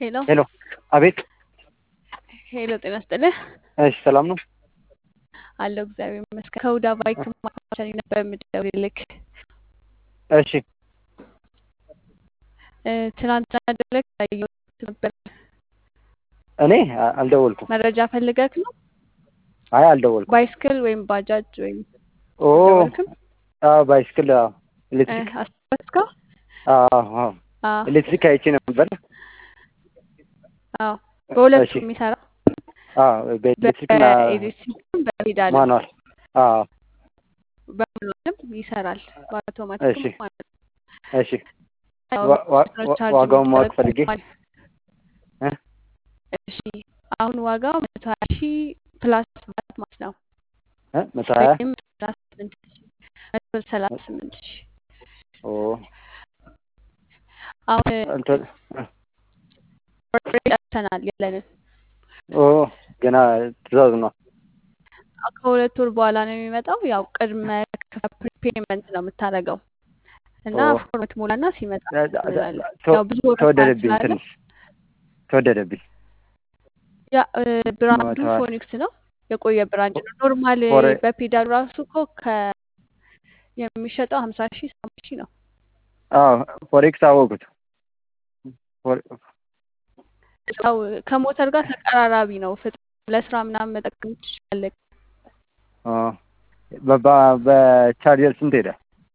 ሄሎ ሄሎ አቤት። ሄሎ፣ ጤና ይስጥልህ። እሺ ሰላም ነው? አለሁ እግዚአብሔር ይመስገን። ከሁዳ ባይክ ማካፈል ነበር የምደውልልክ። እሺ እ፣ ትናንትና ደውለክ ያየሁት ነበር። እኔ አ- አልደወልኩም። መረጃ ፈልገክ ነው? አይ አልደወልኩም። ባይስክል ወይም ባጃጅ ወይም ኦ አልደወልክም? አዎ፣ ባይስክል አዎ፣ እ፣ ኤሌክትሪክ አስታወስከው? አዎ፣ አዎ፣ አዎ ኤሌክትሪክ አይቼ ነበር። አዎ፣ በሁለቱም እሺ የሚሰራ አዎ፣ በኤሌክትሪክ እና በኤሌክትሪክም በፔዳልም ማኑዋል። አዎ፣ በማኑዋልም ይሰራል፣ እሺ በአውቶማቲክም ማለት ነው። እሺ። ያው ዋ- ዋ- ነው ዋ- ቻርጅ ዋጋውን ማወቅ የሚደረገው ፈልጌ ማለት እ? እሺ አሁን ዋጋው መቶ ሀያ ሺህ ፕላስ ቫት ማለት ነው እ? መቶ ሀያ ወይም ሰላሳ ስምንት ሺህ መቶ ሰላሳ ስምንት ሺህ ኦ አሁን እንትን እ፣ ኦልሬዲ ጨርሰናል ያለንን ኦ ገና ትእዛዝ ነው። ከሁለት ወር በኋላ ነው የሚመጣው። ያው ቅድመ ፕሪፔመንት ነው የምታደርገው እና ኦ ፎርም ትሞላና ሲመጣ ዳ- ዳ- ዳ- እንላለን። ተ- ያው ብዙ ወረፋ ተወደደብኝ፣ ስላለ ትንሽ ተወደደብኝ። ያ እ፣ ብራንዱ መቶ ሀያ ፎኒክስ ነው የቆየ ብራንድ ነው። ኖርማል ፎሬ በፔዳል ራሱ እኮ ከ የሚሸጠው ሀምሳ ሺህ ሰባ ሺህ ነው። አዎ ፎሬክስ አወቁት። ፎሬ- ያው ከሞተር ጋር ተቀራራቢ ነው። ፍጥ ለስራ ምናምን መጠቀም ትችላለህ። አ፣ በ- በ- በቻርጀር ስንት ሄደ?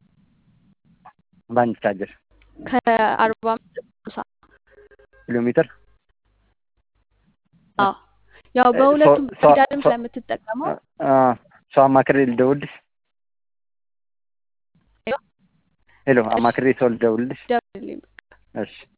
በአንድ ቻርጀር ከአርባ አምስት እስከ ሃምሳ ኪሎ ሜትር አዎ ያው እ፣ በሁለቱም ሶ- ሶ- ፔዳልም ሶ- ስለምትጠቀመው አ፣ ሰው አማክሬ ልደውልልሽ? ሄሎ እሺ አማክሬ ሰው ልደውልልሽ? ደውልልኝ። እሺ